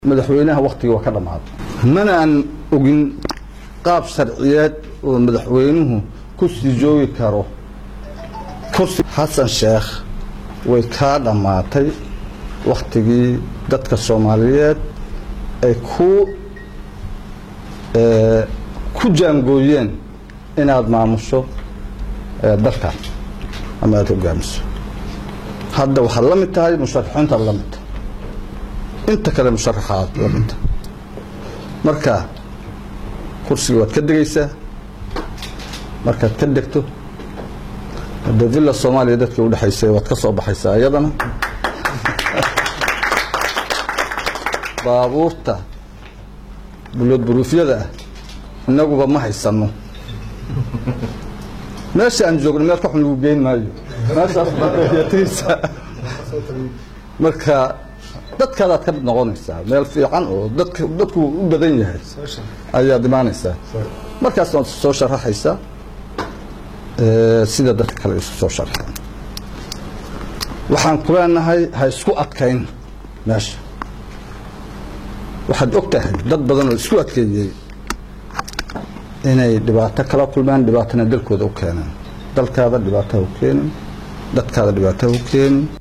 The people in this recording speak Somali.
madaxweynaha wakhtigii waa ka dhammaaday mana aan ogin qaab sharciyeed oo madaxweynuhu ku sii joogi karo kursi xasan sheekh way kaa dhammaatay wakhtigii dadka soomaaliyeed ay ku ku jaangooyeen inaad maamusho dalkan ama aada hogaamiso hadda waxaad la mid tahay musharaxiintaad la mid tahay inta kale musharaxaad la mid tahay marka kursiga waad ka degaysaa markaad ka degto hadda villa soomaaliya dadkii udhexaysay waad ka soo baxaysaa iyadana baabuurta bulood buruufyada ah innaguba ma haysano meesha aan joogno meel ka xun lagu geyn maayo meeshaas baataysaa marka dadkaadaad ka mid noqonaysaa meel fiican oo dadk dadku u badan yahay ayaad imaanaysaa markaas waad soo sharaxaysaa sida dadka kale isu soo sharaxeen waxaan ku leenahay ha isku adkayn meesha waxaad og tahay dad badan oo isku adkeeyey inay dhibaato kala kulmaan dhibaatana dalkooda u keeneen dalkaada dhibaato ha u keenin dadkaada dhibaato ha u keenin